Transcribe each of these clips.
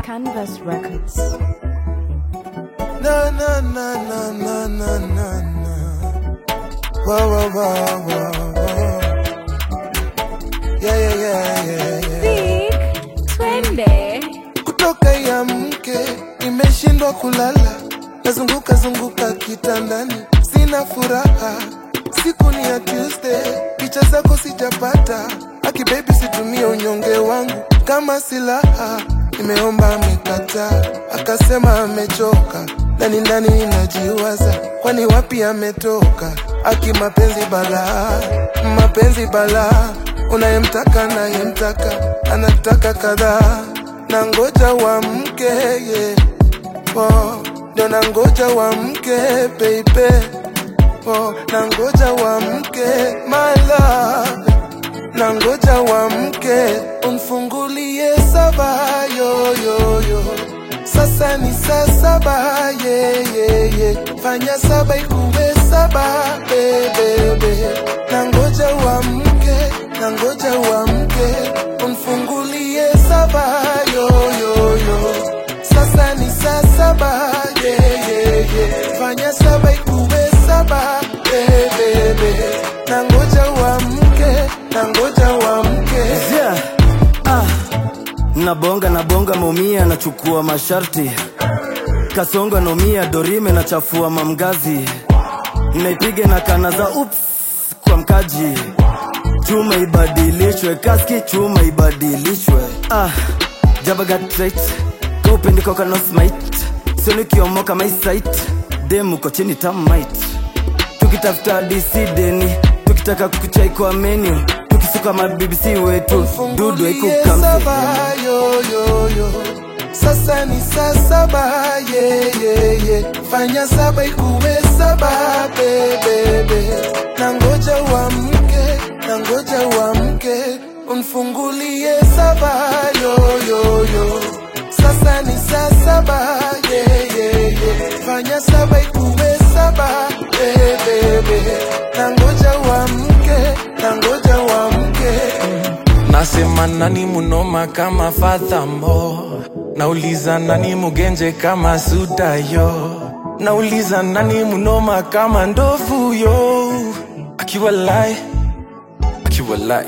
Canvas Records. Na na na na na na na na. Whoa whoa whoa whoa whoa. Yeah yeah yeah yeah yeah. Vic, twende. Kutoka ya mke nimeshindwa kulala, nazunguka zunguka kitandani, sina furaha. Siku ni ya Tuesday, picha zako sijapata. Aki baby, situmie unyonge wangu kama silaha. Nimeomba amekataa, akasema amechoka. Ndani ndani ninajiwaza, kwani wapi ametoka? Aki mapenzi balaa, mapenzi balaa, unayemtaka nayemtaka, anataka kadhaa na ngoja wa mke yeah. oh, ndio na ngoja wa mke baby oh, na ngoja wa mke my love na ngoja wa mke umfungulie saba yo, yo, yo. Sasa ni saa saba yeah, yeah, yeah. Fanya saba ikuwe saba bebebe na ngoja wa mke na ngoja wa mke umfungulie saba yo, yo, yo. Sasa ni saa saba yeah, yeah, yeah. Fanya saba ikuwe saba bebebe na ngoja wa mke na ngoja wa mke Yeah. Ah. Nabonga nabonga maumia nachukua masharti kasonga nomia dorime nachafua mamgazi naipiga na kana za ups kwa mkaji chuma ibadilishwe kaski chuma ibadilishwe ah. jabagat trait kaupendiko kanosmait sionikiomoka maisait demuko chini tamit tukitafuta disideni tukitaka kuchai kwa menu tukisuka mabibc wetu dudu Fungulie haikukamse saba yo yo yo sasa ni saa saba yeah, yeah, yeah. fanya saba ikuwe saba bebebe na ngoja wa mke na ngoja wa mke umfungulie saba yo yo yo sasa ni saa saba yeah, yeah, yeah. fanya saba ikuwe saba bebebe na ngoja wa mke na ngoja wa mke Nasema nani munoma kama Fathamo, nauliza nani mugenje kama Sudayo, nauliza nani munoma kama ndovu yo, akiwa lai akiwa lai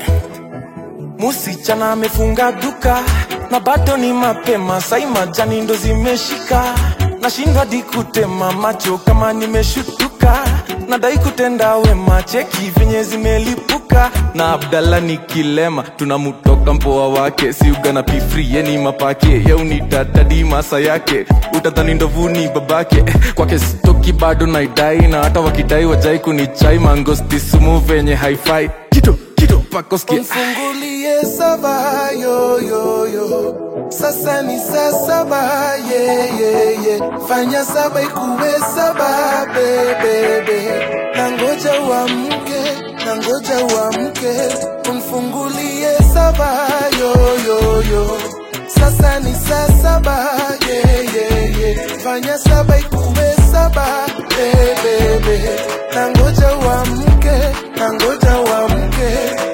Musichana amefunga duka na bado ni mapema, sai majani ndo zimeshika, nashindwa di kutema macho kama nimeshutuka, nadai kutenda wema, cheki venye zimelipuka na Abdalla ni kilema, tunamutoka mpoa wake, siuga na pifri yeni mapake yaunitadadi masa yake, utadhani ndovuni babake, kwake stoki bado naidai, na hata wakidai wajai kunichai mangosti sumu venye haifai kitu kitu pakoski Mfungulie saba yo yo yo Sasa ni saa saba yeah, yeah, yeah. Fanya saba ikuwe saba bebebe Na ngoja wa mke na ngoja wa mke Mfungulie saba yo yo yo Sasa ni saa saba yeah, yeah, yeah. Fanya saba ikuwe saba bebebe Na ngoja wa mke na ngoja wa mke